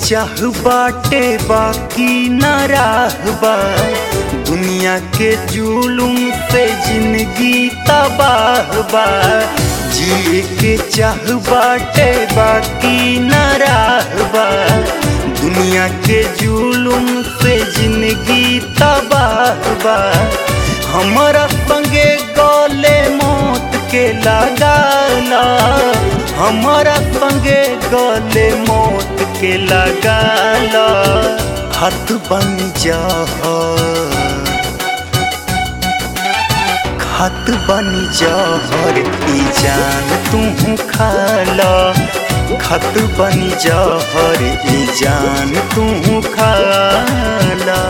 चाह बाटे बाकी न राहबा दुनिया के जुलुम से जिंदगी तबाह बा जिए के चाह बाटे बाकी न राहबा दुनिया के जुलुम से जिंदगी तबाह बा हमारा संगे गले मौत के लगाला हमारा संगे गले मौत के लगाला हाथ बन जा खत बन जहर ई जान तू खाला खत बन जहर ई जान तू खाला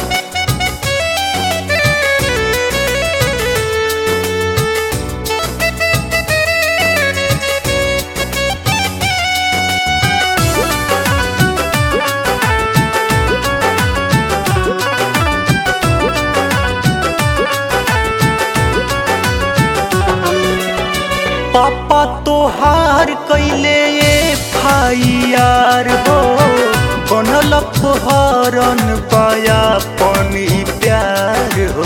पापा तोहार कैले फाइयार हो बनल हरन पाया पनी प्यार हो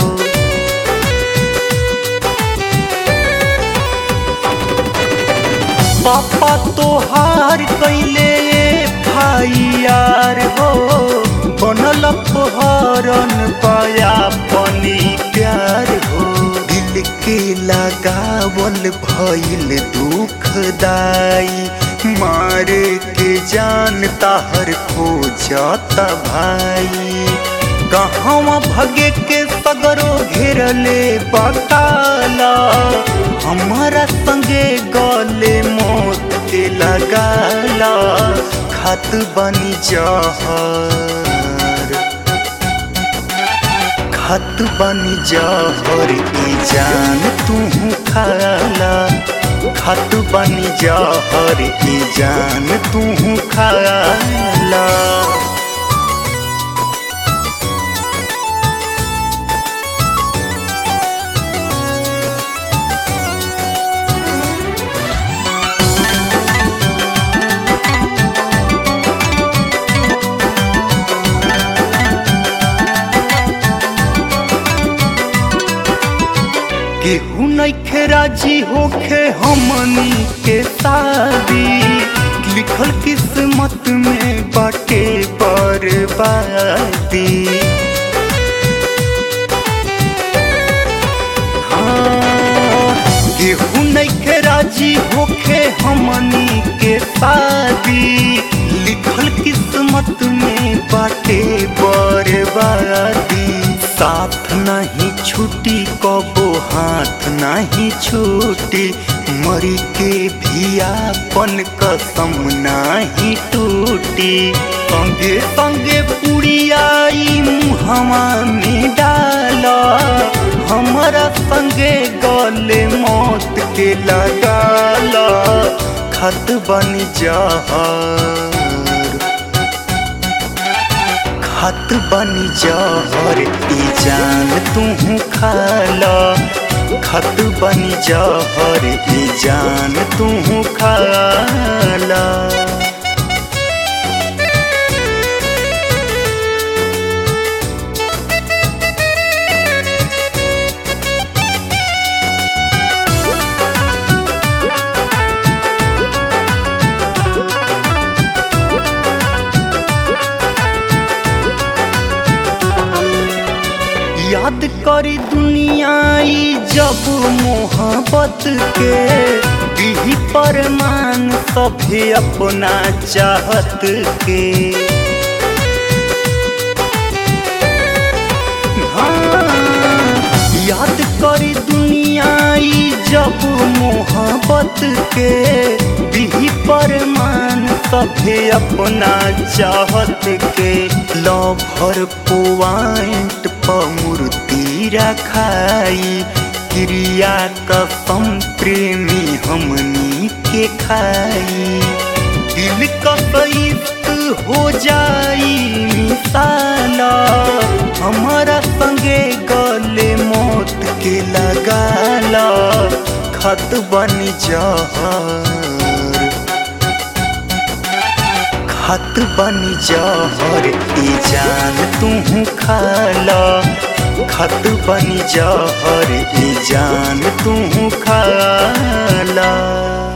पापा तोहार कैले फाइयार हो बनल हरन पाया पनी प्यार हो दिल के लगावल भइल दुखदाई मारे के जान ताहर खो जाता भाई कहवा भगे के सगरो घेरले बकाला हमारा संगे गले मौत के लगाला खत बनी जहर खत बनी जहर ई जान तू खाला खत बनी जहर ई जान तू खाला केहू नइखे राजी होखे हमनी के शादी लिखल किस्मत में बाटे बर्बादी हाँ, केहू नइखे राजी होखे हमनी के शादी लिखल किस्मत में बाटे बर्बादी साथ नहीं छूटी कबो हाथ नहीं छूटी मरी के भी आपन कसम नहीं टूटी संगे संगे पुड़ियाई मुहवा में डाला हमारा संगे गले मौत के लगाला खत बन जहर खत बन जहर ई जान तू खाला खत बन जहर ई जान तू खाला याद करी दुनियाई जब मोहब्बत के दिही परमान सभे अपना चाहत के हाँ, याद करी दुनियाई जब मोहब्बत के दिही परमान सभे अपना चाहत के लभर पॉइंट पर मूर्ति रखाई क्रिया कसम प्रेमी हमनी के खाई दिल कसैत हो जाई मिसाला हमारा संगे गले मौत के लगाला खत बन जहर खत बनी जहर ई जान तू खाला खत बनी जहर ई जान तू खाला